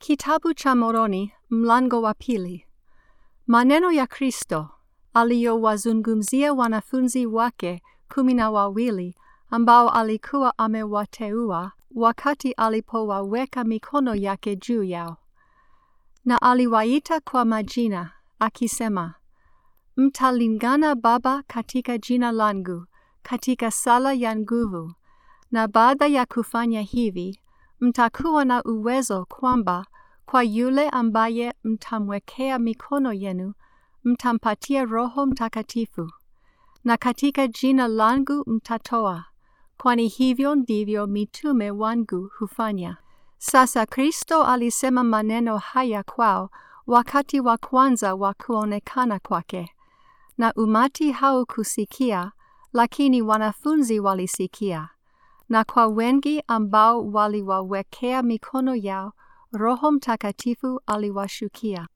Kitabu cha Moroni mlango wa pili. Maneno ya Kristo aliyowazungumzia wanafunzi wake kumi na wawili ambao alikuwa amewateua wakati alipowaweka mikono yake juu yao. Na aliwaita kwa majina akisema, Mtalingana Baba katika jina langu katika sala ya nguvu, na baada ya kufanya hivi mtakuwa na uwezo kwamba kwa yule ambaye mtamwekea mikono yenu mtampatia Roho Mtakatifu, na katika jina langu mtatoa, kwani hivyo ndivyo mitume wangu hufanya. Sasa Kristo alisema maneno haya kwao wakati wa kwanza wa kuonekana kwake, na umati haukusikia, lakini wanafunzi walisikia na kwa wengi ambao waliwawekea mikono yao, Roho Mtakatifu aliwashukia.